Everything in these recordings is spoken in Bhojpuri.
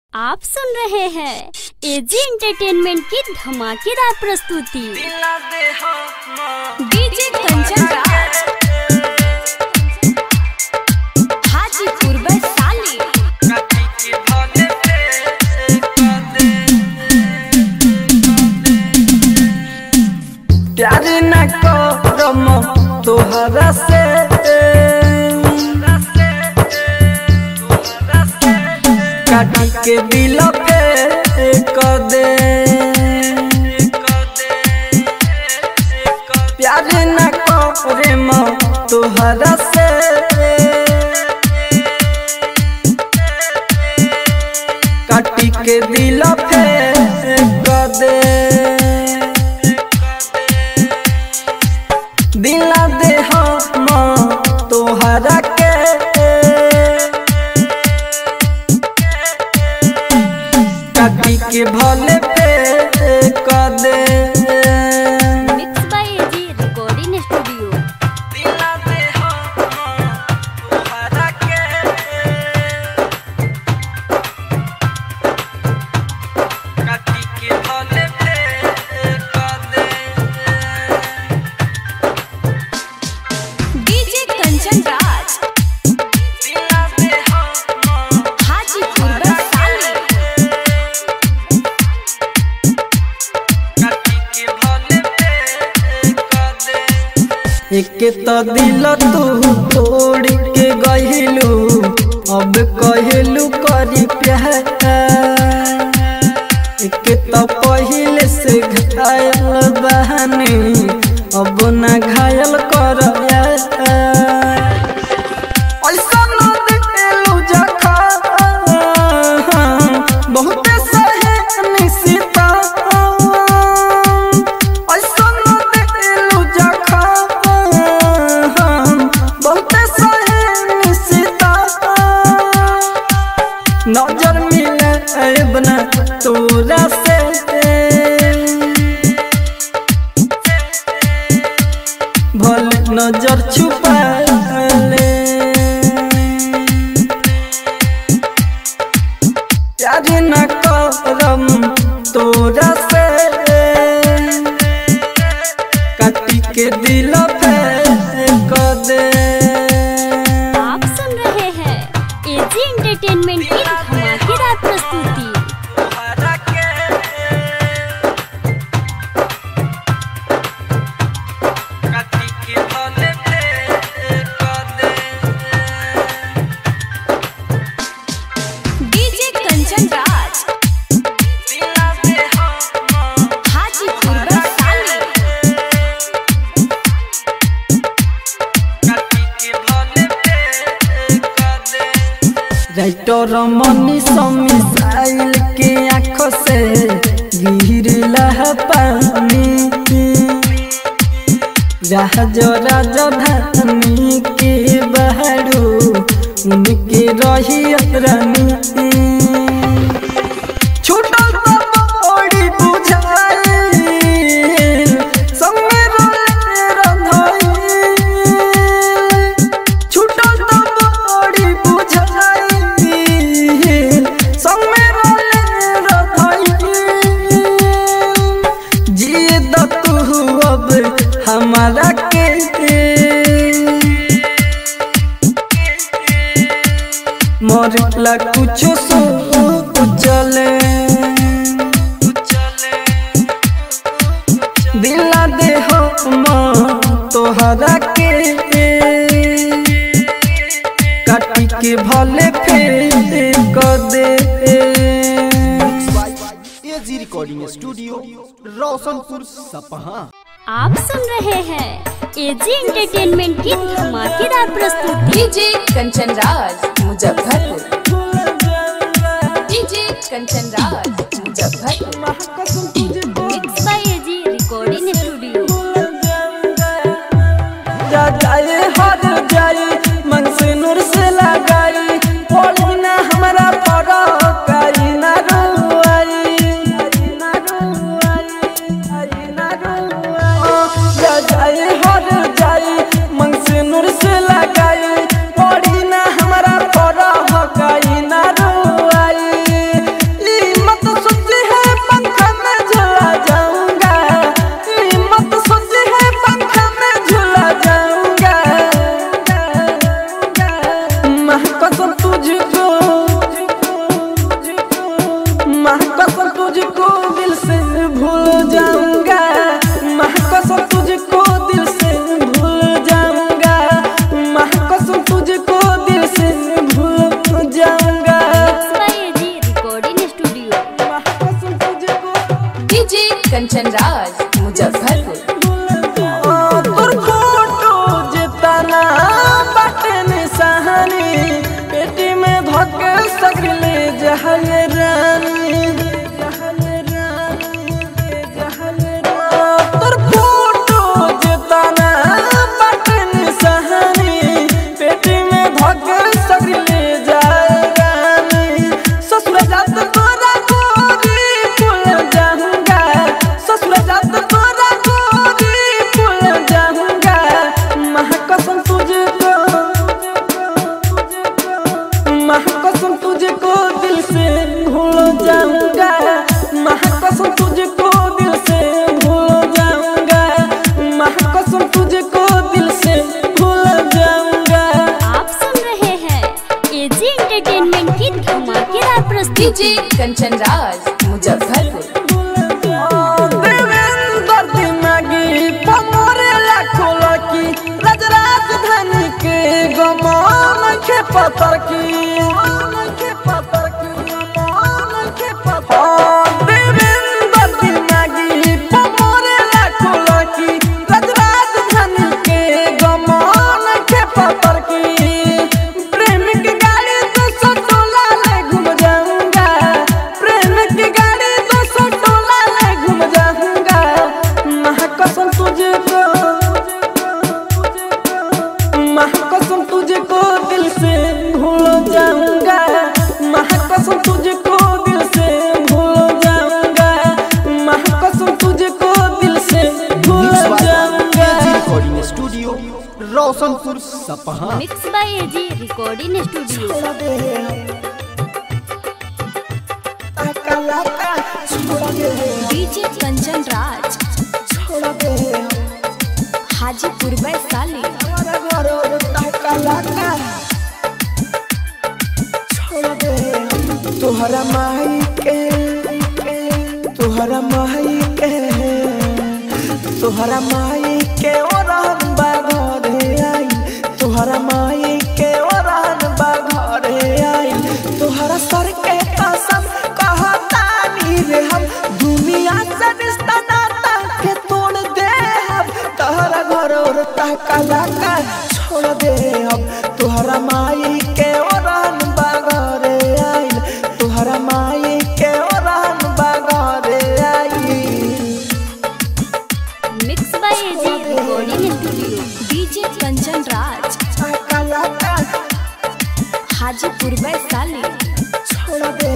आप सुन रहे हैं एजी एंटरटेनमेंट की धमाकेदार प्रस्तुति डीजे कंचन राज हाजीपुर वैशाली प्यार न करम तोहरा से काटी के दिल पे कर दे प्यार न करम तोहरा से काटी के दिल पे कर दे दिला दे हम तोहरा के काटी के भले पे कर दे mix by AG recording studio दिला दे हम तोहरा के काटी के भले पे कर दे डीजे कंचन राज दिला दे हम हाजीपुर वैशाली एक तो दिल तू तोड़ के गहिलू अब कहलू करी प्यार एक तो पहले से घायल बहनी अब ना घायल कर ऐसा न दिलू जखा बहुते सहे निशिता ऐसा न दिलू जखा बहुते सहे निशिता नजर मिले बना तोरा से भले नजर छुपा ले प्यार न करम तोरा से काटी के दिल पे कर दे आप सुन रहे हैं एजी एंटरटेनमेंट की धमाकेदार प्रस्तुति काटी के भले पे कर दे डीजे कंचन राज हाजीपुर वैशाली राइटर मनी मिसाइल के आंखों से गिरला पानी जहाज राजधानी के बहरू उनके रही रानी छूटल तो बड़ी बुझाई संगे रोले रंधाई छूटल तो बड़ी बुझाई संगे रोले रंधाई जिए द तू अब हमारा के मरला कुछो सो चले दिला दे हम तोहरा के काटी के भले फेर कर दे AG recording studio Roshanpur Sapha आप सुन रहे हैं एजी एंटरटेनमेंट की धमाकेदार प्रस्तुति DJ Kanchan Raj Muzaffarpur DJ Kanchan Raj Muzaffarpur mix by AG recording studio जा जाए हर जाए मन से नूर से लगाई पड़ी ना हमारा फरक आई ना रुआई आई ना रुआई आई ना रुआई जा जाए हर जाए मन से नूर से लगाई पड़ी ना हमारा फरक आई ना रुआई कंचन राज मुजफ्फरपुर तोर फोटो जितना बाटे निशानी पेटी में धके सकले जहल रानी जहल रानी जहल रानी तोर फोटो जितना बाटे निशानी पेटी में धके सकले जाए रानी ससुर जात तोरा गोरी फूल जाऊंगा ससुर जात तोरा गोरी फूल जाऊंगा महाकसम तुझको महाकसम तुझको दिल से भूल जाऊंगा महाकसम तुझको दिल से भूल जाऊंगा महाकसम तुझको दिल से भूल जाऊंगा आप सुन रहे हैं एजी एंटरटेनमेंट की धमाकेदार प्रस्तुति डीजे कंचन राज मुजफ्फरपुर देवेंद्र दिमागी पमोरे लाखों लकी राज राजधानी के गमान के पतर की के पतर की के पतर देवेंद्र दिमागी पमोरे लाखों लकी राज राजधानी के गमान के पतर की प्रेम की गाड़ी तो सटोला ले घूम जाऊंगा प्रेम की गाड़ी तो सटोला ले घूम जाऊंगा महाकसम तुझको महाकसम तुझको दिल से भूल जाऊंगा महाकसम तुझको दिल से भूल जाऊंगा महाकसम तुझको दिल से भूल मिक्स बाय जाऊंगा AG recording studio Roshanpur Sapha mix by AG recording studio DJ Kanchan Raj Hajipur Vaishali तोहरा माई के तोहरा माई के तोहरा माई के ओरहन बाघरे आई तोहरा माई के ओरहन बाघरे आई तोहरा सर के कसम कहतानी रे हम दुनिया से रिश्ता नाता के तोड़ दे हम तोहरा घर और तहकला का छोड़ दे हम तोहरा माई के ओरहन बाघरे आई तोहरा माई के ओरहन बाघरे आई mix by AG recording studio DJ Kanchan Raj तहकला का हाजीपुर वैशाली छोड़ दे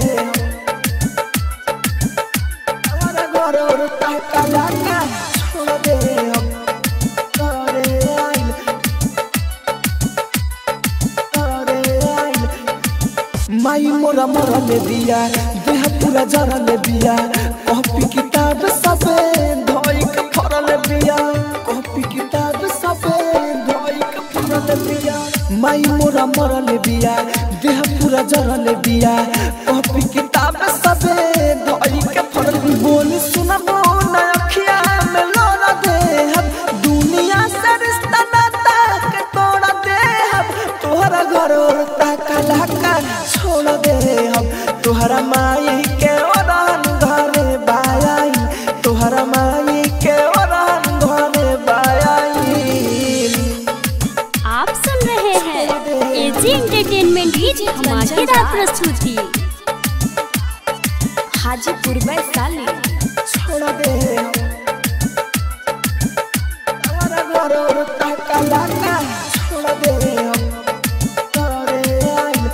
हमारा घर और तहकला का छोड़ दे हम तोरे आइल तोरे आइल माई मोरा मोरा ले दिया देह पूरा जरा ले दिया कॉपी किताब सबे धोई के फरल दिया कॉपी किताब सबे धोई के फरल दिया माई मोरा मोरा ले दिया देह पूरा जरा ले दिया कॉपी किताब सबे धोई के फरल बोली सुना बोना अखिया में लोरा दे हम दुनिया से रिश्ता नाता के तोड़ा दे हम तोहरा घर और ताकला का छोड़ दे हम तोहरा माई के ओरान घरे बाई तोहरा माई के ओरान घरे बाई आप सुन रहे हैं एजी एंटरटेनमेंट की धमाकेदार प्रस्तुति हाजीपुर वैशाली छोड़ दे हम तोहरा घर और ताकला का छोड़ दे हम तोरे आइल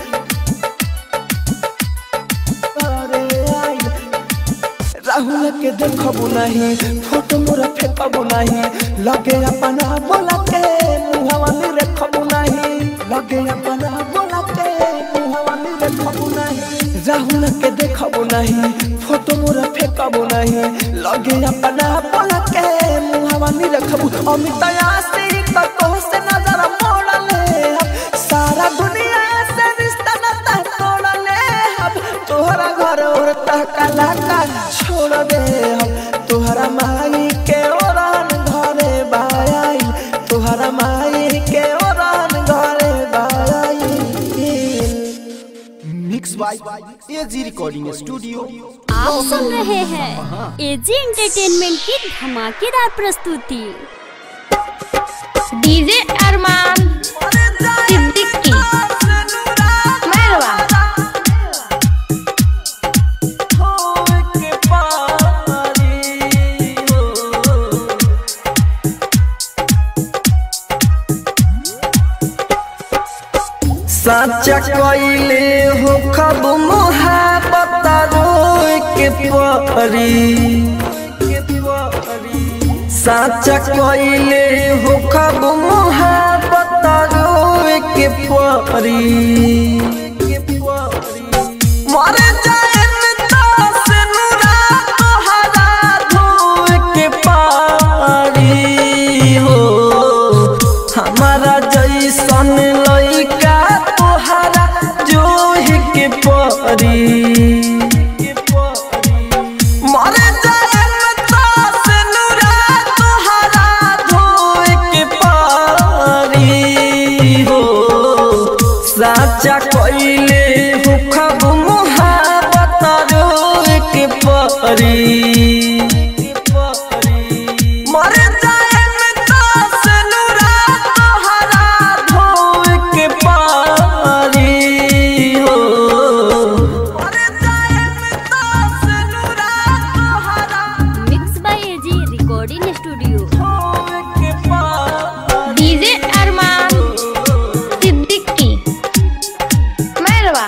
तोरे आइल राहुल के देखबू नहीं फोटो मोरा फेंकबू नहीं लगे अपना बोला के मुहवा में रखबू नहीं लगे अपना बोला के मुहवा में रखबू नहीं राहुल के देखबू नहीं फोटो मोरा फेंकबू नहीं लगे अपना बोला के मुहवा में रखबू अमित आशी को से नजर मोड़ ले हम सारा दुनिया से रिश्ता नाता तोड़ ले हम तोहरा घर और तहकला का छोड़ दे हम तोहरा माई के ओरान घरे बाई तोहरा माई के ओरान घरे बाई mix by AG recording studio आप सुन रहे हैं एजी एंटरटेनमेंट की धमाकेदार प्रस्तुति डीजे अरमान सिद्दीकी मैरवा साचा कइले हो खब मोहब्बत रोए के परी साचा कइले हो खब मोहब्बत रोए के परी मर जाए से नुरा तोहरा धोए के पारी हो हमारा जैसन लइका तोहरा जोहि के परी मर जाए से नुरा तोहरा धोए के पारी हो साचा कइले हो खब मोहब्बत रोए के परी मर जाए से नुरा तोहरा धोए के पारी हो मर जाए से नुरा तोहरा mix by AG recording studio धोए के पारी डीजे अरमान सिद्दीकी मैरवा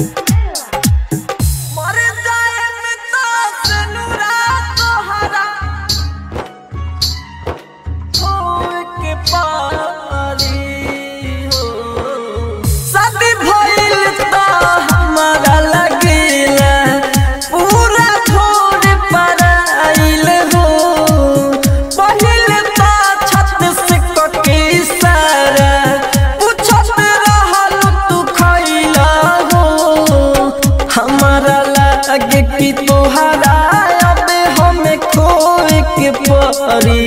मर जाए से नुरा तोहरा धोए के पारी हो शादी भइल त हमारा लगेला पूरा छोड़ पर आइल हो पहिले त छत से कके सारा पूछत रहल तू खइला हो हमारा लागे कि तोहरा अब हमें खोए के परी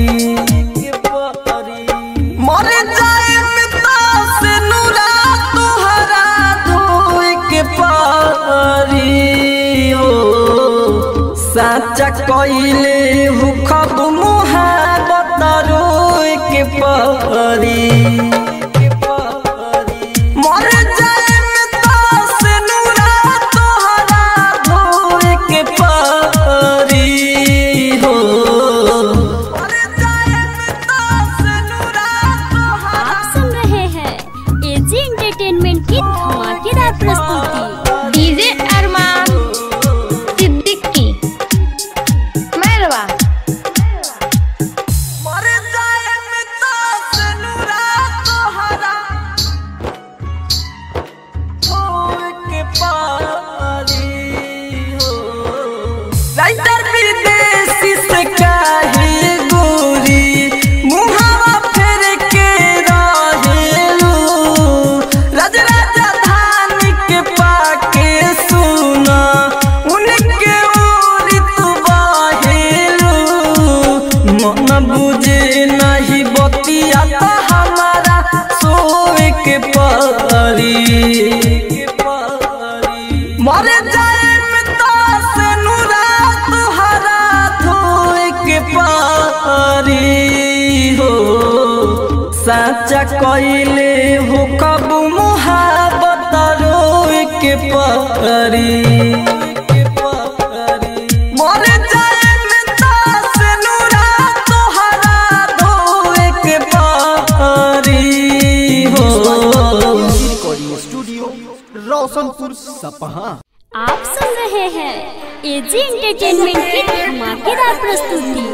मर जाए से नुरा तोहरा धोए के पारी हो साचा कइले हु खब मुहाबत रोए के परी मर जाए से नुरा तोहरा धोए के परी हो मर जाए से नुरा तोहरा आप सुन रहे हैं एजी एंटरटेनमेंट की धमाकेदार प्रस्तुति डीजे अरमान सिद्दीकी मैरवा मर जाए से नुरा तोहरा धोए के पारी हो राइटर विदेशी से काहे गोरी मुहावा फेर के रहेलू राज राजधानी के पाके सुना उनके ओरी तू बाहेलू मन बुझे नहीं बतिया तो हमारा सोए के परी मर जाए से नुरा तुहरा धोए के पारी हो साचा कइले हो कब मुहाबत रोए के परी मर जाए से नुरा तोहरा धोए के पारी हो AG recording studio Roshanpur Sapha आप सुन रहे हैं एजी एंटरटेनमेंट की धमाकेदार प्रस्तुति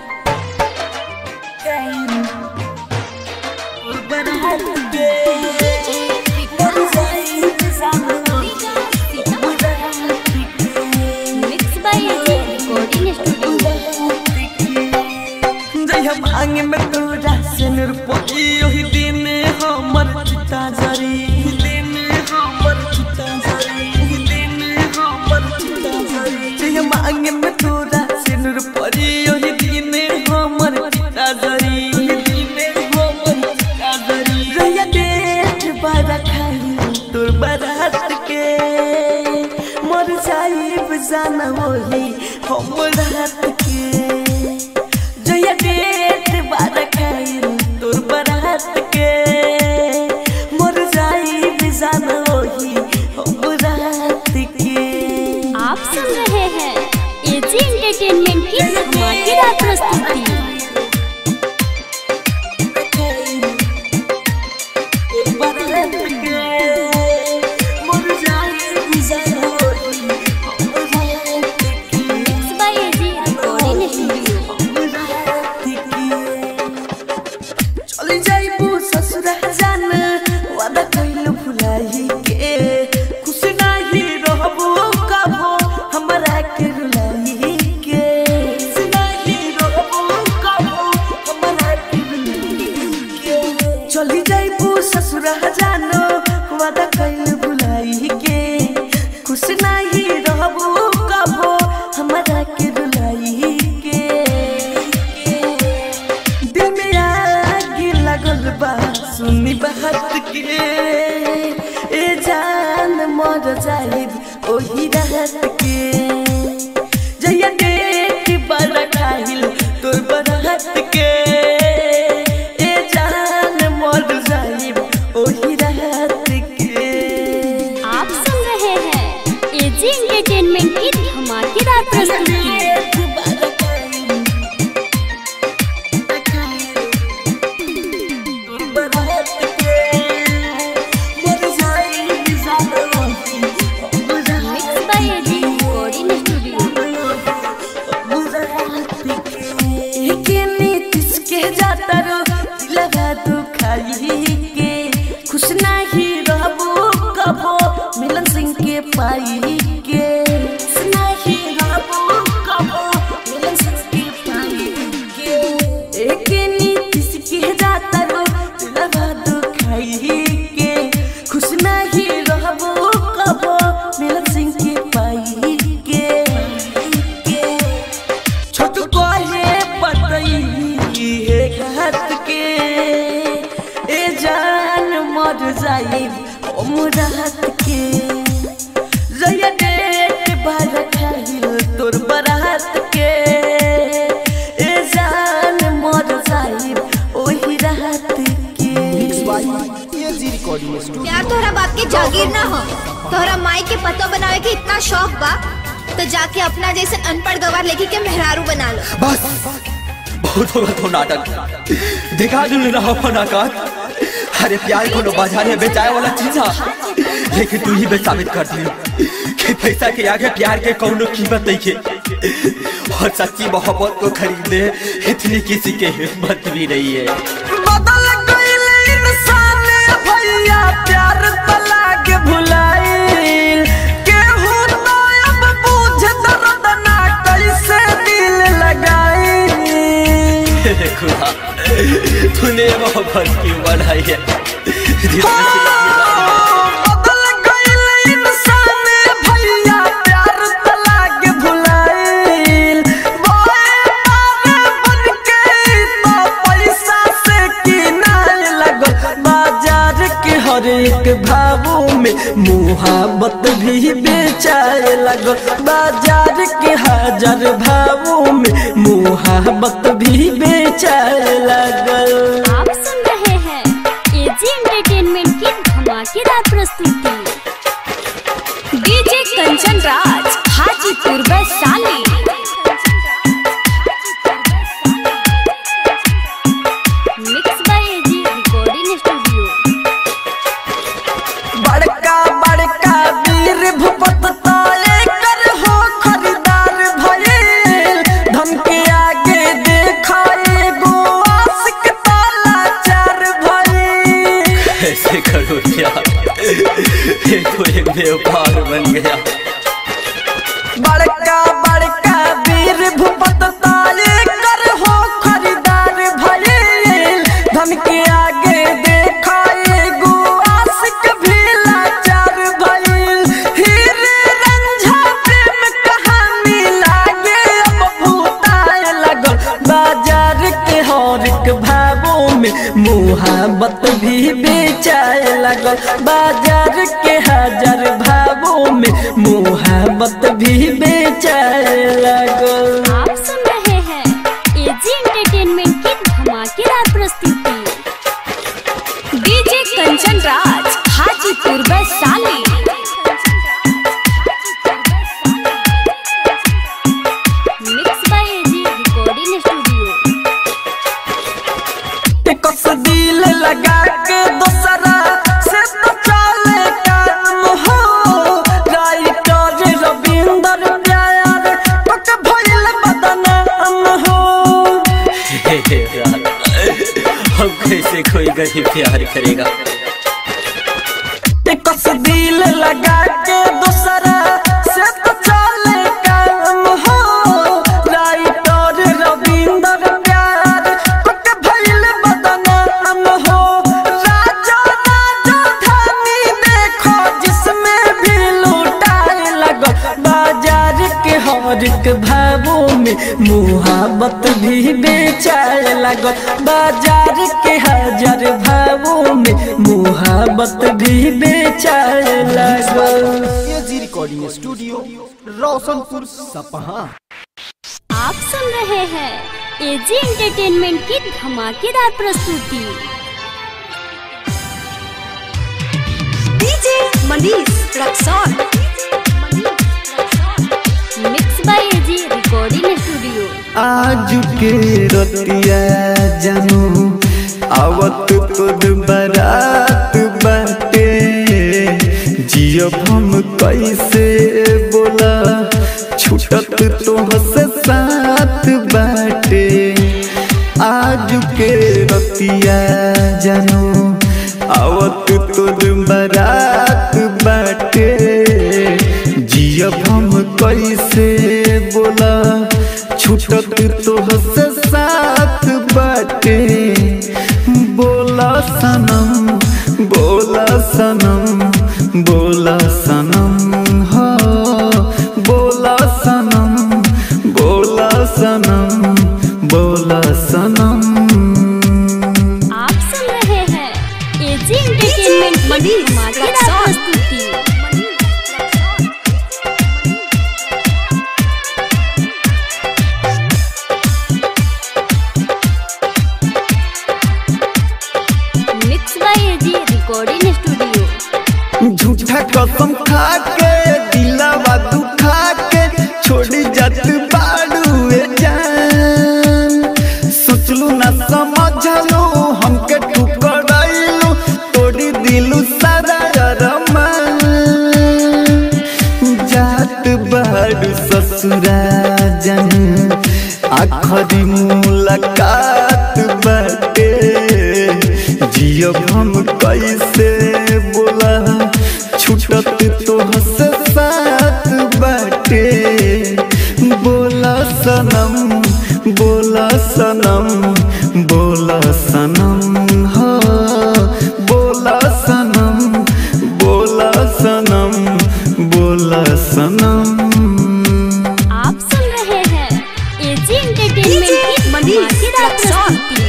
mix by AG recording studio जय भांग में तोरा से निरपोई ओही दिन हमर चिता जरी दिन हमर चिता जरी दिन हमर चिता जरी जय भांग में तोरा से निरपोई ओही दिन हमर चिता जरी दिन हमर चिता जरी रया डेट बारा खाई तोर बारात के जाइब जाना वही हम रात के जया डेट बार खाइल तोर बरात के मर जाइब जाना वही हम रात के आप सुन रहे हैं एजी एंटरटेनमेंट की धमाकेदार प्रस्तुति mix by AG recording studio चली जाइबू ससुरा जान वादा कइलू भुलाई के खुश नाही रहबू कबो हमरा के रुलाई के खुश नाही रहबू कबो हमरा के रुलाई के चली जाइबू ससुरा जान वादा कइलू भुलाई के खुश नाही रहबू कबो हमरा के रुलाई के दिल में आग लगल बा सुनी बात के ए जान मर जाइब ओही रात के जया डेट बड़ा खाइल तोर बरात के ए जान मर जाइब ओही रात के आप सुन रहे हैं एजी एंटरटेनमेंट की धमाकेदार प्रस्तुति mix by AG recording studio खुश नहीं रहबो कबो मिलन सिंह के पाई के खुश नहीं रहबो कबो मिलन सिंह के पाई के एक नीतिश के जाता रो दिलवा दुखाई के खुश नहीं रहबो कबो मिलन सिंह के पाई के छोट कोहे पतई हे घाट के ए जान मर जाई हम रात के जया डेट बार खाइल तोर बरात के ए जान मर जाई ओही रात के एजी रिकॉर्डिंग स्टूडियो यार तोहरा बाप के जागीर ना हो तोहरा माई के पतो बनावे के इतना शौक बा तो जाके अपना जैसे अनपढ़ गवार लेके के मेहरारू बना लो बस बहुत हो गया तो नाटक दिखा दिल रहा फनाकार अरे प्यार को बाजार में बेचाए वाला चीज है लेकिन तू ही बे साबित कर दी कि पैसा के आगे प्यार के कौनो कीमत नहीं है और सच्ची मोहब्बत को खरीदने इतनी किसी के हिम्मत भी नहीं है बदल गइल इंसान भैया प्यार तला के भुलाइल केहू तो अब बुझ दर्द ना कैसे दिल लगाई हे खुदा तूने मोहब्बत क्यों बढ़ाई है जिसमें सिर्फ बदल गइल इंसान भैया प्यार तला के भुलाइल बोए पार बन के तो पैसा से किनाए लगल बाजार के हर एक भावों में मुहाबत भी बेचाए लगल बाजार के हजार भावों में मुहाबत भी बेचाए लगल आप सुन रहे हैं एजी एंटरटेनमेंट की धमाकेदार प्रस्तुति DJ Kanchan Raj Hajipur Vaishali mix by AG recording studio बड़का बड़का वीर भूपत ताले कर हो खरीदार भइल धन के आगे देखा एगो आशिक ताला चार भइल ऐसे करो यार ये तो एक व्यापार बन गया बड़का बड़का वीर भूपत ताले कर हो खरीदार भइल धन के आगे देखा एगो आशिक भी लाचार भइल हीरे रंझा प्रेम कहानी लागे अब भूताए लगल बाजार के हर एक भावों में मुहाबत भी बेचाए लगल बाजार के हजार भावों में मुहाबत भी बेचाए लागल आप सुन रहे हैं एजी एंटरटेनमेंट की धमाकेदार प्रस्तुति DJ Kanchan Raj Hajipur Vaishali mix by AG recording studio कस दिल लगा के दूसरा से तो चले काम हो राइटर रविंदर प्यार पक भइल बदनाम हो हम कैसे कोई गरीब प्यार करेगा कस दिल लगा के दूसरा से तो चले काम हो राइटर रविंदर प्यार पक भइल बदनाम हो राजा राजा धानी देखो जिसमें भी लूटाए लगो बाजार के हर एक भावों में मुहाबत भी बेचाए लगो बाजार के हजार भावों में मुहाबत भी बेचाए लगो AG recording studio Roshanpur Sapha आप सुन रहे हैं एजी एंटरटेनमेंट की धमाकेदार प्रस्तुति DJ Manish Raxaul mix by AG recording studio आज के रतिया जानू आवत तोर बारात बाटे जियब हम कैसे बोला छूटत तोहसे साथ बाटे आज के रतिया जानू आवत तोर बारात बाटे जियब हम कैसे बोला छूटत तोहसे साथ बाटे बोला सनम बोला सनम बोला सनम हो बोला सनम बोला सनम बोला सनम आप सुन रहे हैं एजी एंटरटेनमेंट की मनीष धमाकेदार रक्सौल। प्रस्तुति mix by AG recording studio झूठा कसम खा के दिलावा दुखा के छोड़ी जात बाड़ुए जान सोचलू ना समझलू हमके ठुकराइलू तोड़ी दिलू सारा अरमान जात बाड़ू ससुरा जन आखरी मुलाकात बाटे जियब हम कैसे बोला छूटत तोहसे साथ बाटे बोला सनम बोला सनम बोला सनम हो बोला सनम बोला सनम बोला सनम आप सुन रहे हैं एजी एंटरटेनमेंट की मनीष धमाकेदार रक्सौल। प्रस्तुति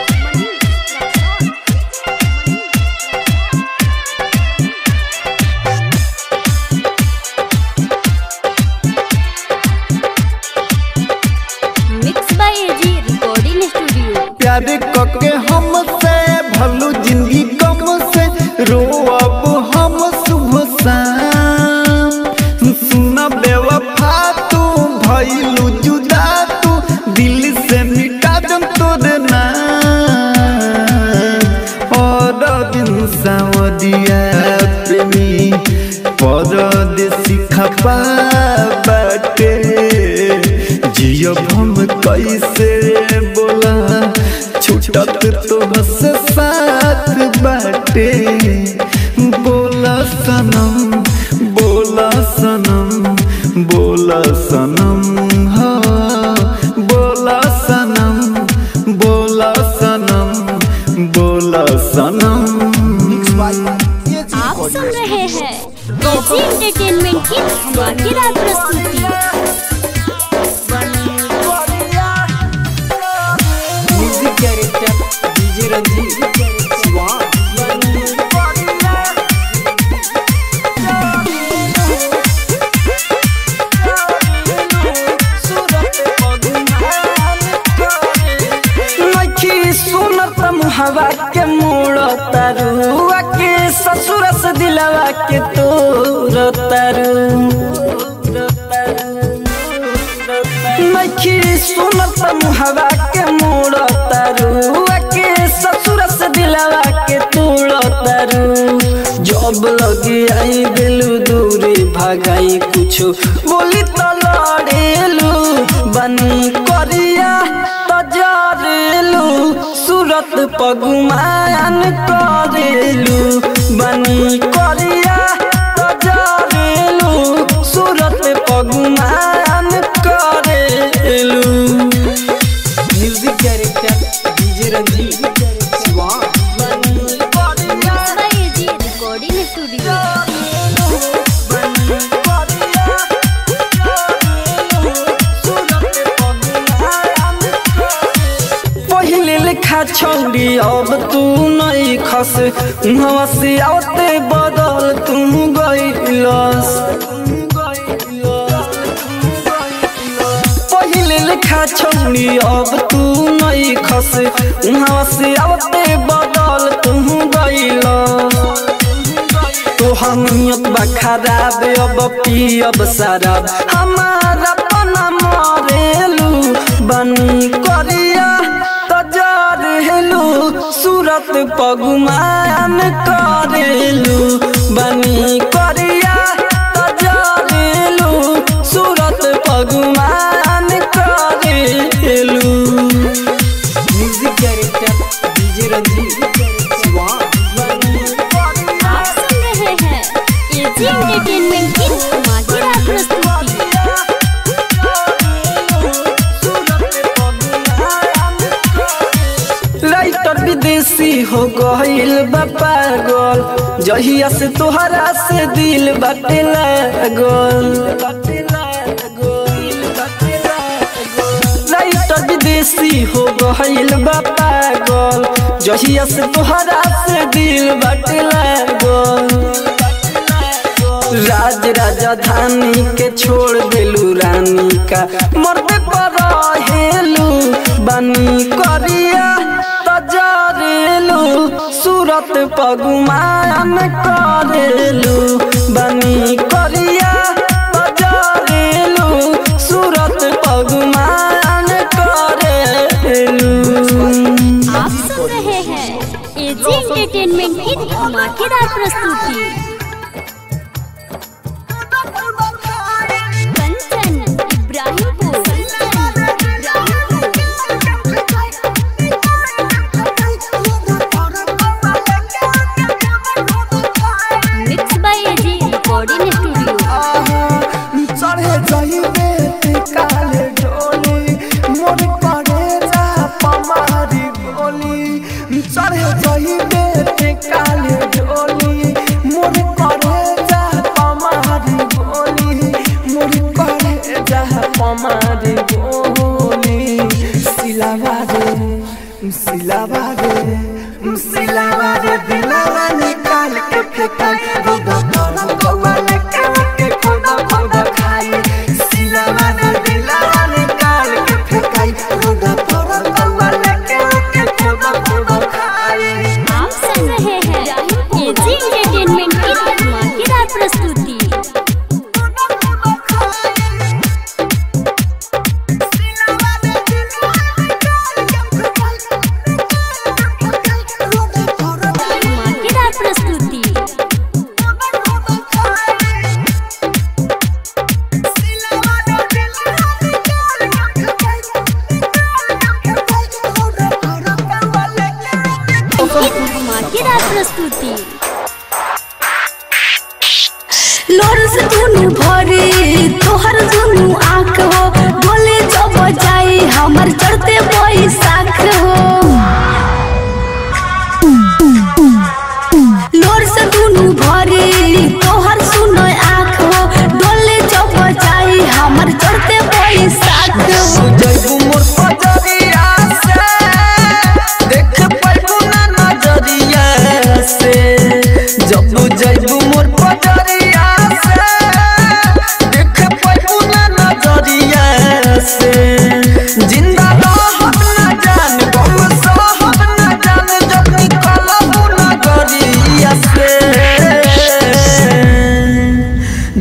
mix by AG recording studio प्यार कके हमसे भलू जिंदगी कम से रोअब हम सुबह शाम सुन बेवफा तू भइलू जुदा तू दिल से मिटा दम तोर नाम और दिन सावरिया प्रेमी परदेसी खपा बाटे जियब हम कैसे बोला छूटत तोहसे साथ बाटे बोला सनम बोला सनम बोला सनम हो बोला सनम बोला सनम बोला सनम आप सुन रहे हैं एजी एंटरटेनमेंट की धमाकेदार प्रस्तुति म्यूजिक डायरेक्टर डीजे रंजीत स्वान मुहवा के मोड़ तरुआ के ससुर से दिलवा के तोर तरु नखी सुनत मुहवा के मोड़ तरुआ के ससुर से दिलवा के तोड़ तरु जब लगे आई दिलू दूरी भगाई कुछो बोली तो लड़ेलू बनी करिया तो जरेलू सूरत पगुमान करेलू बनी करिया तो जरेलू सूरत पगुमान करेलू music director DJ Ranjeet Siwan AG recording studio पहिले लेखा छौरी अब तू नहीं खस उहवा से आवते बदल तू गइलस पहिले लेखा छौरी अब तू नहीं खस उहवा से आवते बदल तू गइलस तोहर नियत बा खराब अब पियब शराब हमारा पना मरेलू बनी करिया तो जरेलू सूरत पगुमान करेलू बनी करिया तो जरेलू सूरत पगुमान करेलू music director DJ Ranjeet Siwan आप सुन रहे हैं एजी एंटरटेनमेंट की धमाकेदार प्रस्तुति राइटर विदेशी हो गईल बा पागल जहिया से तोहरा से दिल बाटे लागल राइटर विदेशी हो गईल बा पागल जहिया से तोहरा से दिल बाटे लागल राज राजधानी के छोड़ देलू रानी का मरते पर हेलू बनी करिया तजरेलू सूरत पगुमान करेलू बनी करिया तजरेलू सूरत पगुमान करेलू आप सुन रहे हैं एजी एंटरटेनमेंट की धमाकेदार प्रस्तुति Kanchan Ibrahimpur mix by AG recording studio चढ़े जाइबे ते काले डोली मोर करे जा पमारी गोली चढ़े जाइबे ते काले डोली मोर करे जा पमारी गोली मोर करे जा पमारी गोली सिलावा रे सिलावा रे सिलावा रे दिलावा निकाल के फेंका रोदा तोरा कौवा लेके के खोदा खोदा खाई सिलावा रे दिलावा निकाल के फेंकाई रोदा तोरा कौवा लेके के खोदा खोदा खाई आप सुन रहे हैं एजी एंटरटेनमेंट की धमाकेदार प्रस्तुति धमाकेदार प्रस्तुति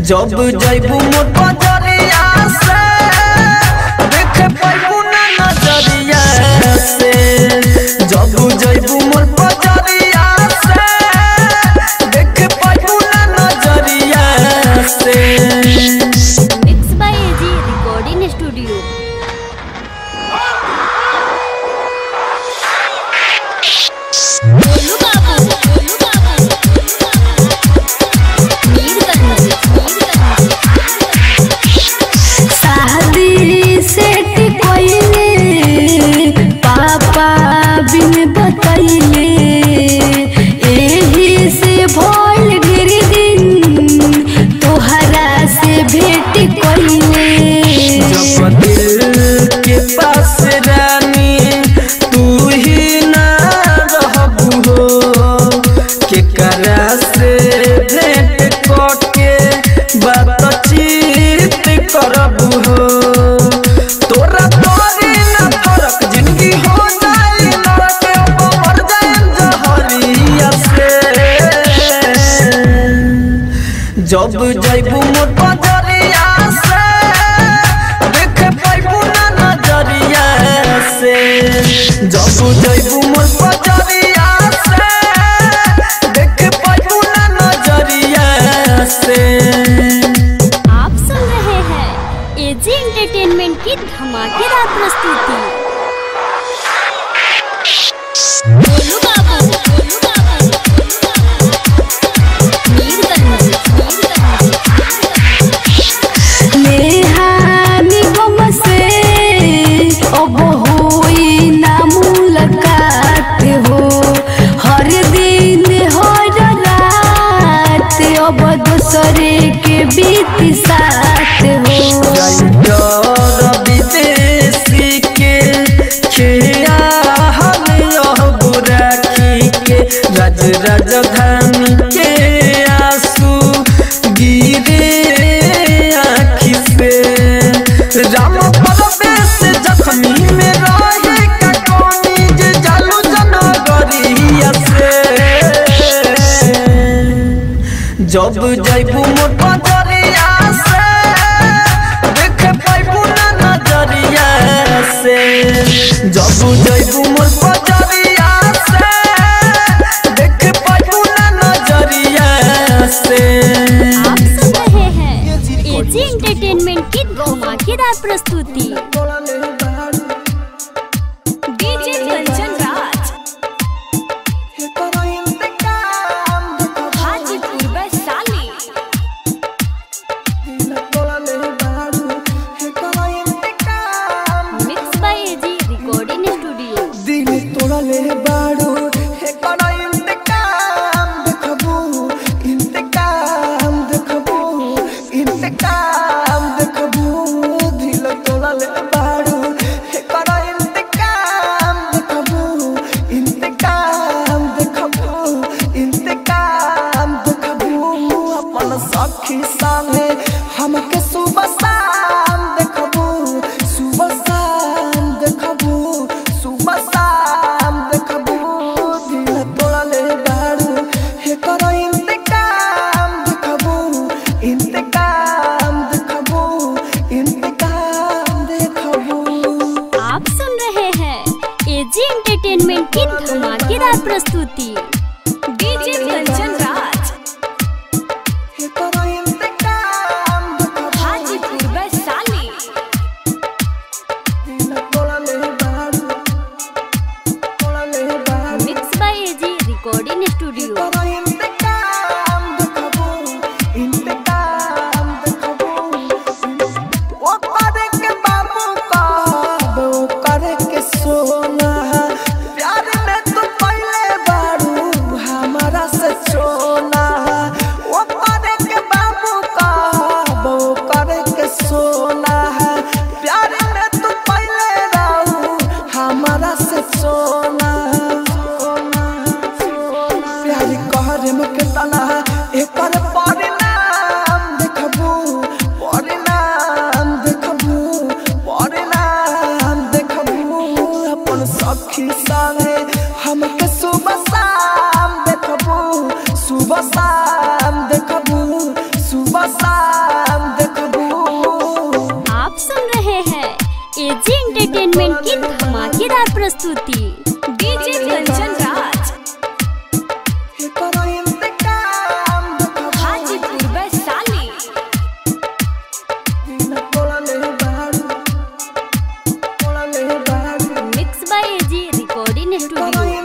जब जैबू मोर बजरिया से देख पैबू ना नजरिया से जब जैबू मोर बजरिया से देख पैबू ना नजरिया से mix by AG recording studio गोलू बाबू गोलू बाबू मीरगंज मीरगंज शादी सेट कोइले पापा बिन बतैले एही से भइल ढेर दिन तोहरा से भेट कोइले जब दिल के पास रानी तू ही ना रहबू हो के करा से भेंट करके बातचीत करबू हो तोरा तोरी ना फरक जिंदगी हो जाई लड़के अब मर जाए जहरिया से जब जैबू मोर बजरिया से देख पैबू ना नजरिया से जब जैबू मोर बजरिया से देख पैबू ना नजरिया से आप सुन रहे हैं एजी एंटरटेनमेंट की धमाकेदार प्रस्तुति गोलू बाबू गोलू बाबू मीरगंज मीरगंज नेहानी गम से अब होई ना मुलाकात हो हर दिन हर रात अब दूसरे के बीत साथ हो विदेशी के खिया हम यह राखी के राज राजधानी के आंसू गिरे आँखि से राम परवेश जख्मी में रहे का कोनी जे जालू जनगरिया से जब जैबू मोर बजरिया से देख पैबू ना नजरिया से जब जैबू मोर बजरिया से देख पैबू ना नजरिया से आप सुन रहे हैं एजी एंटरटेनमेंट की धमाकेदार प्रस्तुति DJ Kanchan Raj Hajipur Vaishali mix by AG recording studio दिल तोड़ले बाड़ू हे करा इंतकाम देखबू इंतकाम देखबू इंतकाम देखबू दिल तोड़ले बाड़ू हे करा इंतकाम देखबू इंतकाम देखबू इंतकाम देखबू अपन सखी संगे हमके सुबह शाम देखबू सुबह शाम देखबू सुबह शाम देखबू दिल तोड़ले बाड़ू हे करो इंतकाम देखबू इंतकाम देखबू इंतकाम देखबू आप सुन रहे हैं एजी एंटरटेनमेंट की धमाकेदार प्रस्तुति डीजे कंचन राज हे करो इंतकाम देखबू हाजीपुर वैशाली दिल तोड़ले बाड़ू तोड़ले बाड़ू mix by AG recording studio करो इंतकाम देखबू इंतकाम देखबू ओ करे के बाबू कहब ओ करे के सोना प्यार में तू पहले बारू प्रस्तुति DJ Kanchan Raj Hajipur Vaishali mix by AG recording studio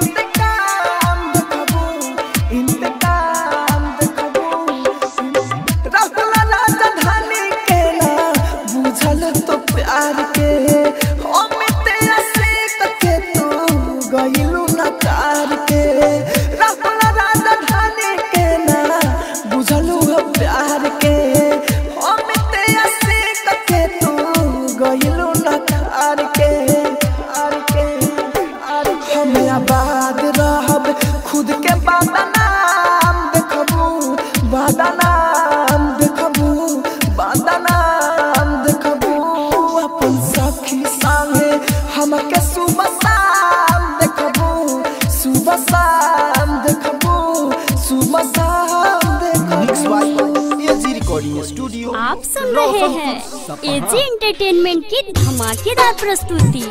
तो प्यार के अमित से के तू गइलू ना कार के रखला राजा धानी के ना बुझलू हो प्यार के अमित से के तू गइलू ना कार के कार के कार के हम आबाद रहब खुद के बदनाम देखबू बदनाम देखबू बदनाम देखबू अपन सखी संगे हमके सुबह शाम देखबू सुबह शाम देखबू सुबह शाम मिक्स देखबू बाय एजी रिकॉर्डिंग स्टूडियो आप सुन रहे हैं एजी एंटरटेनमेंट की धमाकेदार प्रस्तुति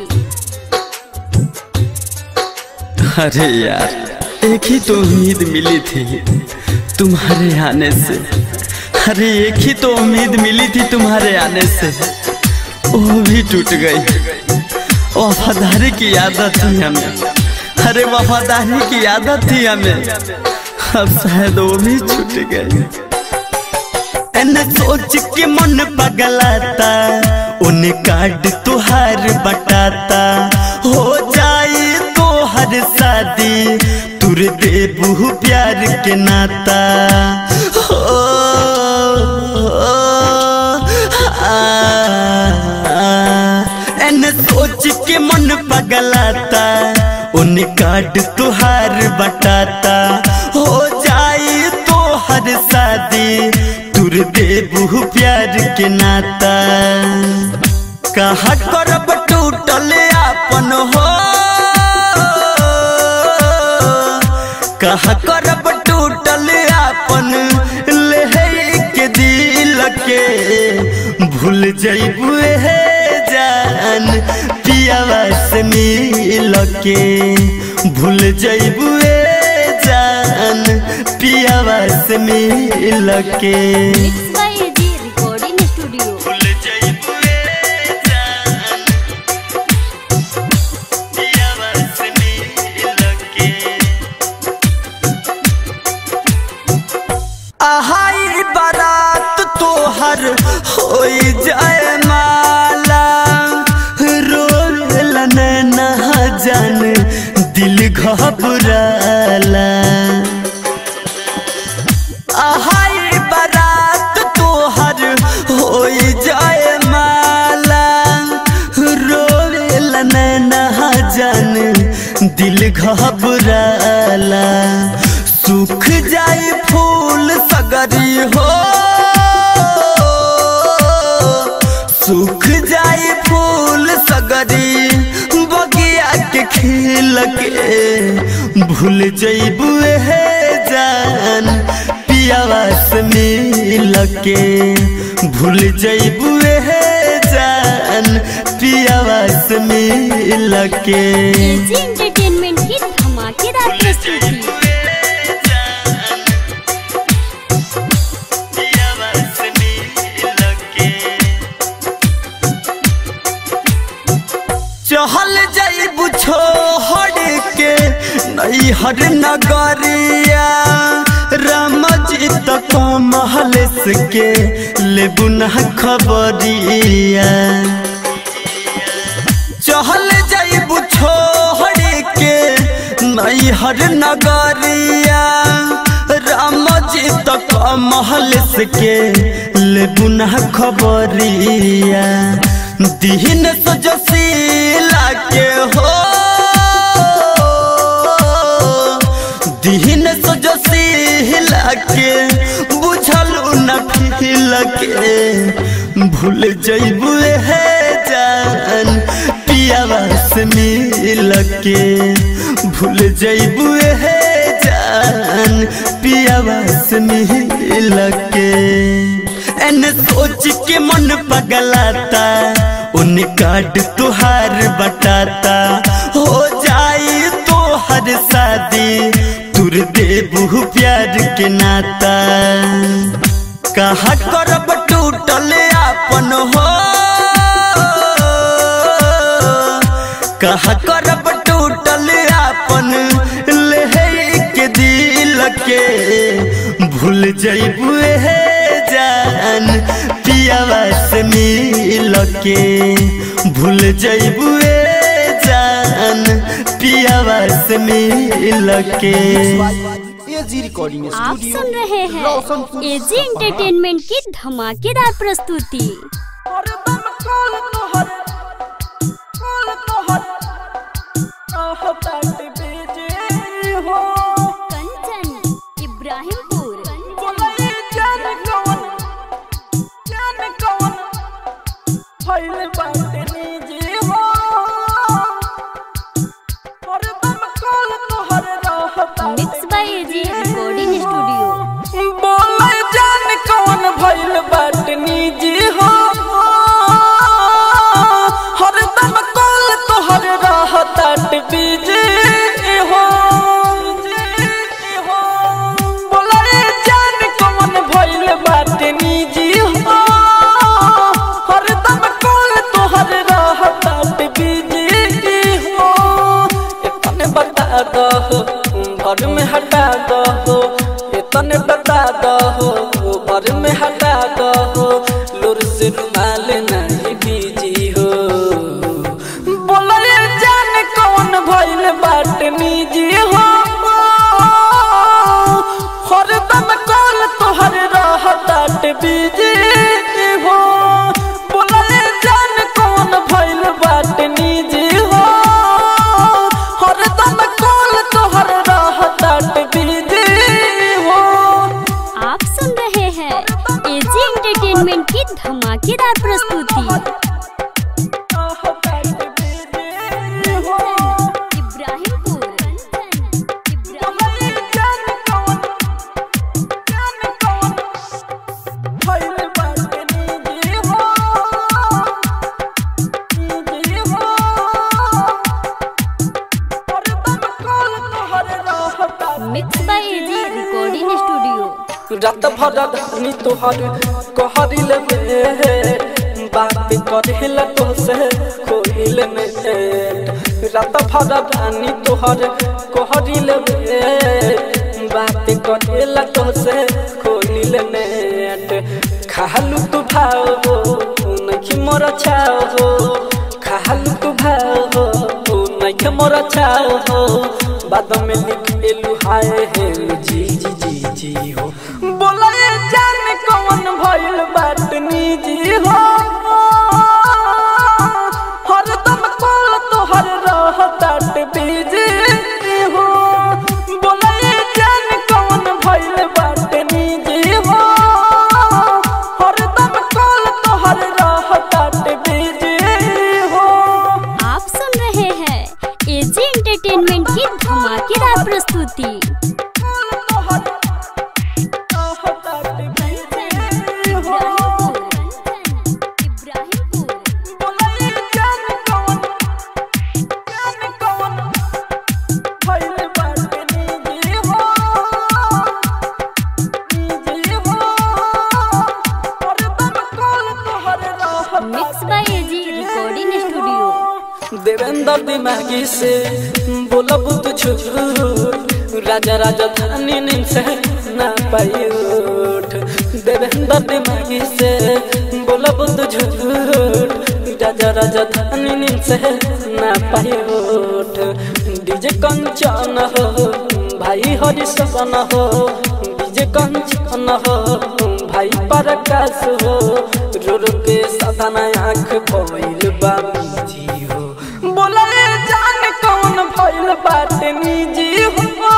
अरे यार एक ही तो उम्मीद मिली थी तुम्हारे आने से अरे एक ही तो उम्मीद मिली थी तुम्हारे आने से वो भी टूट गई वफादारी की आदत थी हमें अरे वफादारी की आदत थी हमें अब शायद वो भी छूट गई एने सोच के मन पगलाता उन्हें कार्ड तुहार बटाता हो जाए तो हर शादी तुर देबू प्यार के नाता हो, आ, एने सोच के मन पगलाता उन्हें कार्ड तुहार बटाता हो जाए तो हर शादी तुर देबू प्यार के नाता कहा करब टूटल आपन हो कहा करब टूटल आपन ले के दिल के भूल जइबू हे जान पियावा से मिल के भूल जइबू जान पियावा से मिल के mix by AG recording studio भूल जइबू जान पियावा से मिल के आहाई बारात तोहर होई जाए माला रोल न जान दिल घबराला आहाई बारात तोहर होई जाए माला रोल न जान दिल घबराला सूख जाए फूल सगरी हो सूख जाए फूल सगरी बगिया के खिल के भूल जइबू हे जान पियावा से मिल के भूल जइबू हे जान पियावा से मिल के एजी एंटरटेनमेंट की धमाकेदार प्रस्तुति चहल जाइबू छोड़ के नैहर नगरिया राम जी तक महल के लेबू न खबरिया चहल जाइबू छोड़ के नैहर नगरिया राम जी तक महल के लेबू न खबरिया दीन सजसीला के हो दीन सजसीला के बुझल न फिल के भूल जइबू हे जान पियावा से मिल के भूल जइबू हे जान पियावा से मिल के एने सोच के मन पगलाता उन काट तुहार बटाता हो जा देबू प्यार के नाता कहा करब टूटल आपन हो कहा करब टूटल आपन ले के दिल के भूल जइबू हे जान पियावा से मिल के भूल जइबू जान पियावा से मिल के एजी रिकॉर्डिंग आप स्टूडियो सुन रहे हैं रोशनपुर एजी एंटरटेनमेंट की धमाकेदार प्रस्तुति हरदम कॉल तोहर कॉल तोहर कहतात बेजे हो कंचन इब्राहिमपुर बोले जान कौन जान कौन फैल बाटे निजे हो हरदम कॉल तोहर रहतात mix by AG recording studio बोले जान कौन भइल बाट निजी हो हरदम कॉल तोहर रहतात बिजी हो बोले जान कौन भइल बाट निजी हो हरदम कॉल तोहर रहतात बिजी हो इतने बता दो घर में हटा दो इतने बता दो घर में हटा दो लुर से रुमाल नहीं बीजी हो बोले जान कौन भइल बाट निजी हो हरदम कॉल तोहर रहतात बिजी हो बोले जान कौन भइल बाट निजी हो हरदम कॉल तोहर रहतात बिजी हो आप सुन रहे हैं एजी एंटरटेनमेंट की धमाकेदार प्रस्तुति रहतात बिजी हो इब्राहिमपुर इब्राहिम बोले जान कौन जान कौन भइल बाट निजी हो निजी हो हरदम कॉल तोहर रहतात mix by AG recording studio रात भर धनी तोहर कहरिल में बात करेल तोसे कोहिल में रात भर धनी तोहर कहरिल में बात करेल तोसे कोहिल में खालू तू भाव हो नहीं मोर छाव हो खालू तू भाव हो नहीं मोर छाव हो बाद में लिख एलू हाय हे जी जी जी जी हो बोला ये जान कौन भइल बात निजी हो हरदम कॉल तोहर रहतात बिजी हो बोला ये जान कौन भइल बात निजी हो हरदम कॉल तोहर रहतात बिजी हो आप सुन रहे हैं एजी एंटरटेनमेंट की धमाकेदार प्रस्तुति mix by AG recording studio Devendra दिमागी से बोला बुत झूठ राजा राजा धानी नींद से ना पाई उठ देवेंद्र दिमागी से बोला बुत झूठ राजा राजा धानी नींद से ना पाई उठ डीजे कंचन हो भाई हरि सपन हो डीजे कंचन हो भाई प्रकाश हो रो रो के साधना आँख भइल बा जी हो बोला ये जान कौन भइल बात निजी हो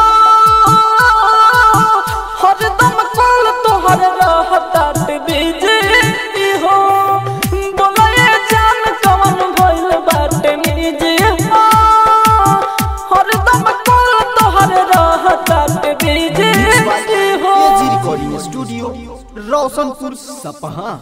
हरदम कॉल तोहर रहतात बिजी हो बोला ये जान कौन भइल बात निजी हो हरदम कॉल तोहर रहतात बिजी हो एजी रिकॉर्डिंग स्टूडियो रोशनपुर सपहा